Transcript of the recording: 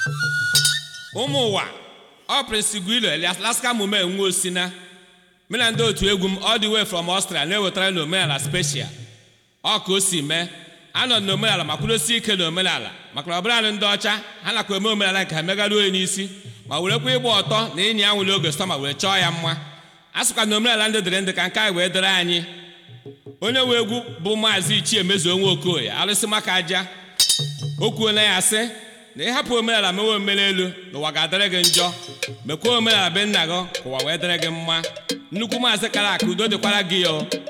ụmụ ụwa ọ Prince Guilo Alaska mume nwa osina mụ na ndị otu egwu m all the way from Austria na-ewetara na omenala special ọ ka o si mee anọ na omenala ma kwudosie ike na omenala maka na ọbụla ndị ọcha ha nakwa eme omenala nke ha megara onye n'isi ma werekwa ịgba ọtọ na ịnya anwụ n'oge sọma wee chọọ ya mma a sịkwa na omenala ndị dịrị ndị ka nke anyị wee dịrị anyị onye nwe egwu bụ maazị ichie mezuo nwa okoye alụsị maka aja o kwuola ya sị na ịhapụ omenala mewe omere elu n'ụwa ga-adịrị gị njọ mekwa omenala be nna gị ka ụwa wee dịrị gị mma nnukwu maazị kara aka udo dịkwara gị o